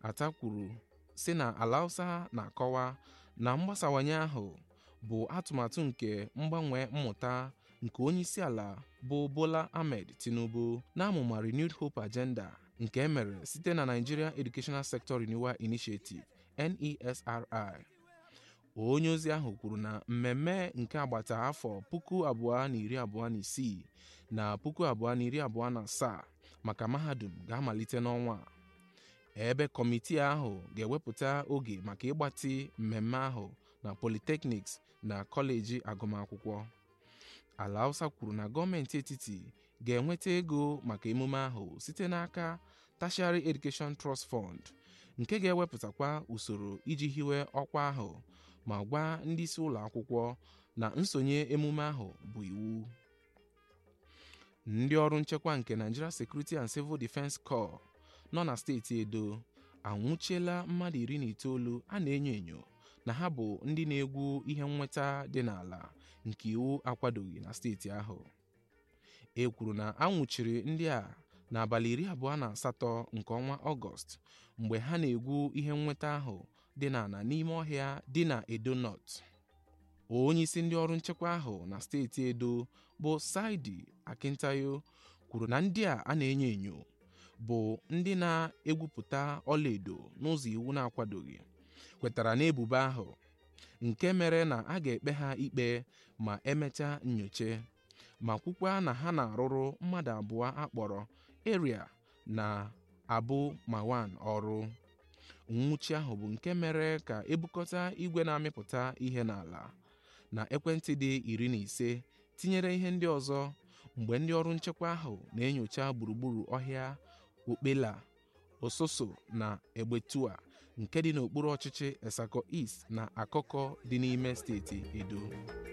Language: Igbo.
ata kwuru sị na ala hausa na-akọwa na mgbasawanye ahụ bụ atụmatụ nke mgbanwe mmụta nke onyeisiala bụ bola ahmed tinubu na-amụma renewed hope agenda nke e mere site na nigeria educational sector renewal initiative nesri onye ozi ahụ kwuru na mmemme nke agbata afọ puku abụọ na iri abụọ na isii na puku abụọ na iri abụọ na asaa maka mahadum ga-amalite n'ọnwa a. ebe kọmitii ahụ ga-ewepụta oge maka ịgbatị mmemme ahụ na polytechnics na kọleji agụmakwụkwọ ala hausa kwuru na gọọmenti etiti ga-enweta ego maka emume ahụ site n'aka tertiary education trust fund nke ga-ewepụtakwa usoro iji hiwe ọkwa ahụ ma gwa ndị isi ụlọ akwụkwọ na nsonye emume ahụ bụ iwu ndị ọrụ nchekwa nke Nigeria Security and Civil Defense Corps nọ na steeti Edo anwụchiela mmadụ iri na itoolu a na-enyo enyo na ha bụ ndị na-egwu ihe nnweta dị n'ala nke iwu akwadoghị na steeti ahụ e kwuru na a nwụchiri ndị a n'abalị iri abụọ na asatọ nke ọnwa Ọgọst mgbe ha na-egwu ihe nnweta ahụ dị n'ala n'ime ọhịa dị na Edo North onyeisi ndị ọrụ nchekwa ahụ na steeti Edo bụ Saidi Akintayo kwuru na ndị a a na-enyo enyo bụ ndị na-egwupụta ọlaedo n'ụzọ iwu na-akwadoghị kwetara n'ebubo ahụ nke mere na a ga-ekpe ha ikpe ma emechaa nnyocha ma kwukwa na ha na-arụrụ mmadụ abụọ akpọrọ Eria na Abu Mawan ọrụ nwụchi ahụ bụ nke mere ka ebukọta igwe na-amịpụta ihe n'ala na ekwentị dị iri na ise tinyere ihe ndị ọzọ mgbe ndị ọrụ nchekwa ahụ na-enyocha gburugburu ọhịa okpela ososo na egbetua nke dị n'okpuru ọchịchị Esako East na Akoko dị n'ime steeti Edo